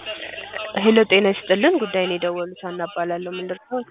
ሄሎ ጤና ይስጥልን ጉዳይ ነው የደወሉት ሀና እባላለሁ ምን ልርዳዎት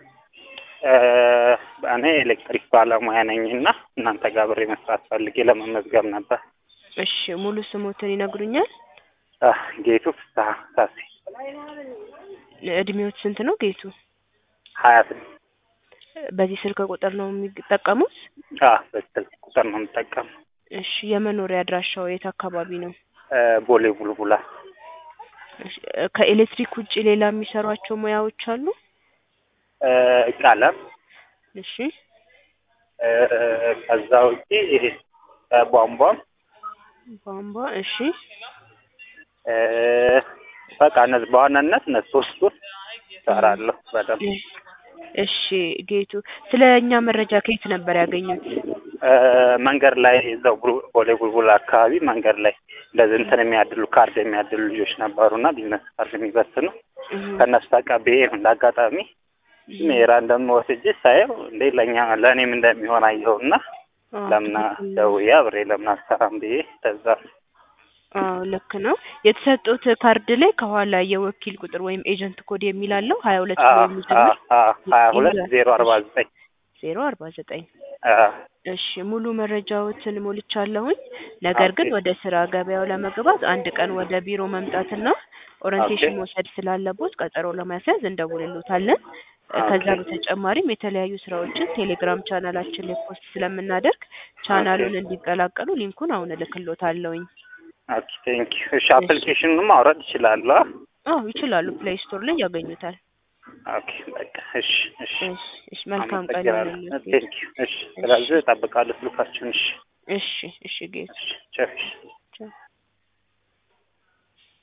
እኔ ኤሌክትሪክ ባለሙያ ነኝ እና እናንተ ጋር አብሬ መስራት ፈልጌ ለመመዝገብ ነበር። እሺ ሙሉ ስሞትን ይነግሩኛል አህ፣ ጌቱ ፍስሀ ሳሴ እድሜዎት ስንት ነው ጌቱ ሀያ ስድስት በዚህ ስልክ ቁጥር ነው የሚጠቀሙት በስልክ ቁጥር ነው የምጠቀመው። እሺ የመኖሪያ አድራሻው የት አካባቢ ነው እ ቦሌ ቡልቡላ እሺ፣ ከኤሌክትሪክ ውጭ ሌላ የሚሰሯቸው ሙያዎች አሉ እ ቀለም እሺ እ ከዛ ውጪ ይሄ ቧንቧም ቧንቧ እሺ እ በቃ እነዚህ በዋናነት እነዚህ ሶስቱን እሰራለሁ በደንብ እሺ ጌቱ ስለ እኛ መረጃ ከየት ነበር ያገኙት እ መንገድ ላይ እዛው ቡል- ቦሌ ቡልቡላ አካባቢ መንገድ ላይ እንደዚህ እንትን የሚያድሉ ካርድ የሚያድሉ ልጆች ነበሩና ቢዝነስ ካርድ የሚበትኑ እህ፣ ከእነሱ ተቀብዬ ነው እንደ አጋጣሚ ራንደም ወስጄ ሳየው እንዴ ለእኛ ለእኔም እንደሚሆን አየሁና አዎ፣ ለምን ትክክል ነው። ደውዬ አብሬ ለምን አሰራም ብዬ ከዛ አዎ ልክ ነው። የተሰጡት ካርድ ላይ ከኋላ የወኪል ቁጥር ወይም ኤጀንት ኮድ የሚል አለው ሀያ ሁለት ብሎ የሚጀምር ሀያ ሁለት ዜሮ አርባ ዘጠኝ ዜሮ አርባ ዘጠኝ እሺ ሙሉ መረጃዎትን ሞልቻለሁኝ። ነገር ግን ኦኬ። ወደ ስራ ገበያው ለመግባት አንድ ቀን ወደ ቢሮ መምጣትና ኦሪንቴሽን ኦኬ። መውሰድ ስላለቦት ቀጠሮ ለማስያዝ እንደውልሎታለን። ከዛ ኦኬ። በተጨማሪም የተለያዩ ስራዎችን ቴሌግራም ቻናላችን ላይ ፖስት ስለምናደርግ ቻናሉን እንዲቀላቀሉ ሊንኩን አሁን እልክሎታለሁኝ። ኦኬ ቴንክ ዩ። እሺ አፕሊኬሽኑን ማውረድ እችላለሁ? አዎ ይችላሉ። ፕሌይ ስቶር ላይ ያገኙታል። ኦኬ በቃ እሺ እሺ እሺ እሺ መልካም ቀን አመሰግናለሁ። ይሁንልዎት። ቴንክ ዩ። እሺ ስለዚህ እጠብቃለሁ ስልካችሁን። እሺ እሺ እሺ ጌቱ እሺ ቻው። እሺ